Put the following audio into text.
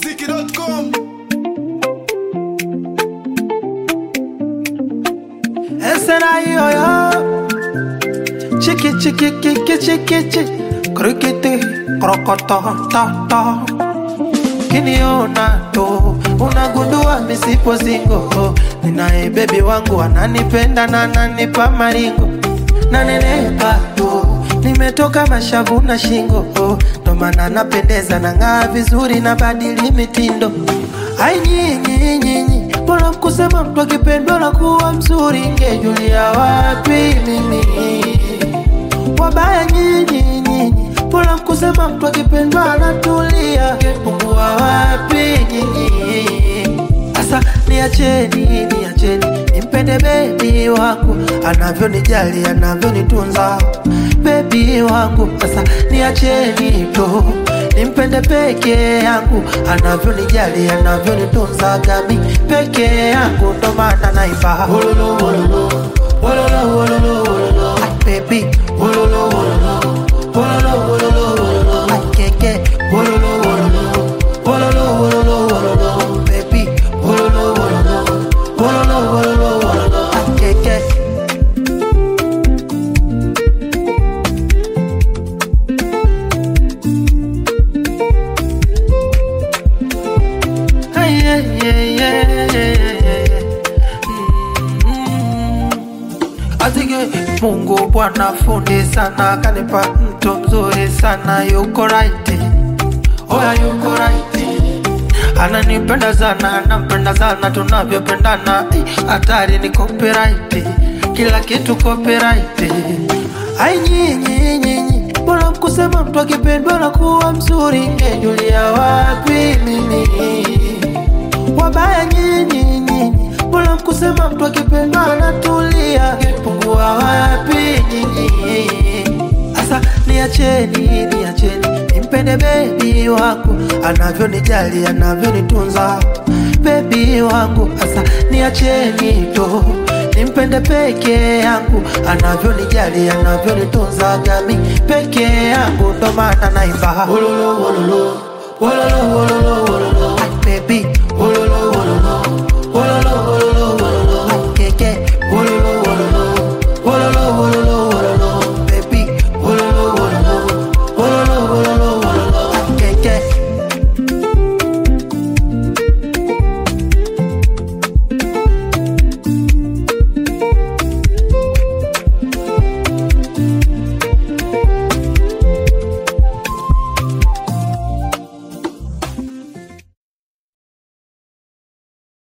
ikmziki.com Esena yoyo Chiki chiki kiki chiki chiki Krikiti krokoto ta ta Kiniona tu unagundua misipo zingo Ninaye bebi wangu ananipenda na ananipa maringo Nanenepa tu nimetoka mashavu na shingo Ndo maana napendeza na ng'aa vizuri na badili mitindo Ai nyinyi nyinyi Mbona mkusema mtu akipendwa na kuwa mzuri Ngejulia wapi mimi Wabaya nyinyi nyinyi Mbona mkusema mtu akipendwa anatulia Ngepungua wapi nyinyi Asa niacheni niacheni Nimpende bebi wangu Anavyonijali anavyonitunza Bebi wangu Asa niacheni tu Nimpende peke yangu Anavyonijali anavyonitunza Gami peke yangu Ndo maana naimba Wololo wololo Wololo wololo wololo Ay baby Wololo wololo Wololo wololo wololo Ay keke Wololo wololo Wololo wololo wololo Baby Wololo wololo Wololo wololo wololo Ay keke Ay, ay, ay, ay, ay, ay, ay. Azige Mungu Bwana fundi sana, kanipa mtu mzuri sana, yuko right, oya yuko right, ananipenda sana, nampenda sana, tunavyopendana eh, hatari ni copyright, kila kitu copyright. Ai nyinyi nyinyi, mbona mkusema mtu akipendwa na kuwa mzuri, ngejulia wapi mimi wabaya nyinyi nyinyi, mbona mkusema mtu akipendwa anatulia? Ngepungua wapi nyinyi? Asa niacheni, niacheni nimpende bebi wangu anavyonijali, anavyonitunza bebi wangu. Asa niacheni tu nimpende peke yangu anavyonijali, anavyonitunza gami peke yangu, ndo maana naimba wololo wololo wololo wololo wololo Ay, baby